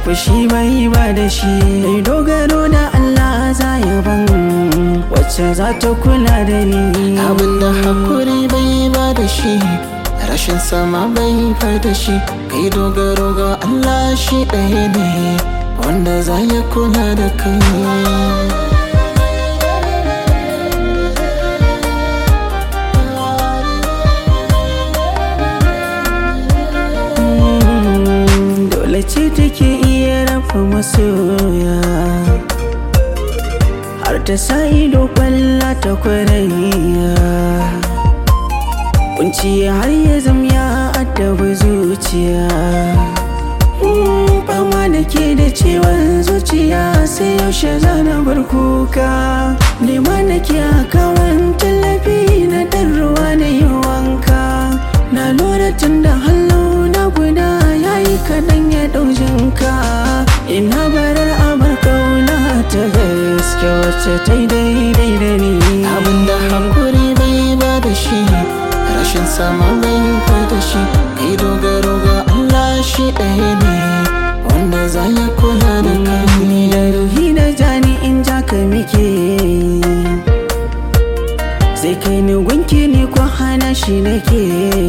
fushi bai ba da shi mai dogaro da Allah za ya ban wacce za ta kula da ni abinda hakuri bai ba da shi rashin sama bai ba da shi kai dogaro ga Allah shi ɗaya ne wanda za ya kula da kai dole ce take iya rafa masoya har ta sa ido kwalla ta kwarayya kunci har ya zam ya addaba zuciya fama da ke da ciwon zuciya sai yaushe zana bar kuka nema da ke a kawan tallafi na dan ruwa na yi wanka na lura tun da hallo na guda ya yi kaɗan ya ɗaujinka ina barar abar kauna ta gaske wacce ta yi daidai da ni abinda hakuri bai ba da shi rashin sama bai ba da shi kai dogaro ga Allah shi ɗaya ne wanda za ya kula da kai da ruhi da jani in ja ka muke sai kai ni gunki ni ko hana shi nake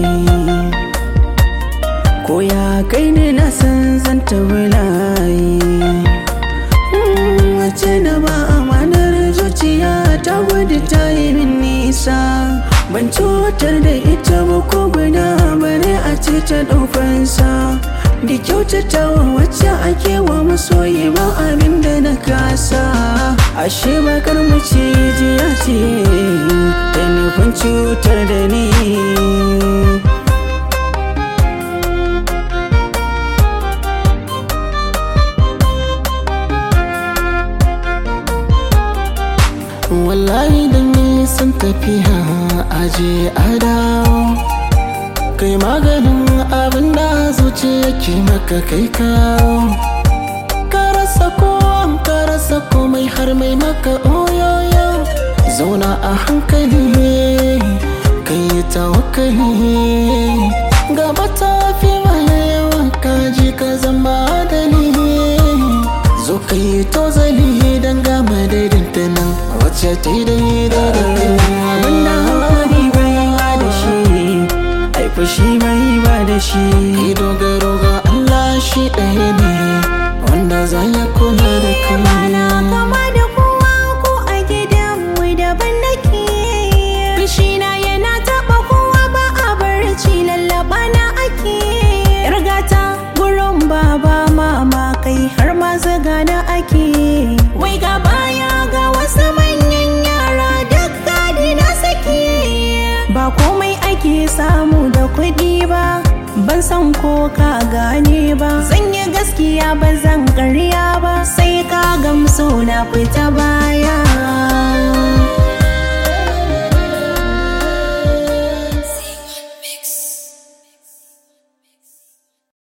ko ya kai ni na san zan ta bulayi wace na ba amanar zuciya ta gudu ta yi min nisa ban cutar da ita ba ko guda bare a ce ta ɗaufansa da kyautatawa wacce ake wa masoyi ba abin da na kasa ashe bakar macijiya ce da nufin cutar da ni wallahi da nisan tafiya aje a dawo kai maganin abin da zuciya ke maka kai kawo ka rasa ko ka rasa komai har mai maka oyoyo zauna a hankali kai tawakkali gaba ta fi yawa kaji ka zama dalili zo ka yi tozali don gama daidaita nan wacce ta yi daidai da kai abinda hankali bai ba da shi ai fushi bai ba da shi kai dogaro ga Allah shi ɗaya ne wanda za ya kula da kai Bana kama da kowa ko a gidanmu daban nake Bishina yana taɓa kowa ba a barci lallaba na ake Yargata gurin baba mama kai har ma zaga na ake Wai ga baya ga wasu manyan yara duk gadi na sake Ba komai ake samu da kuɗi ba Ban san ko ka gane ba Zan yi gaskiya ba zan ƙarya ba Sai ka gamsu na fita baya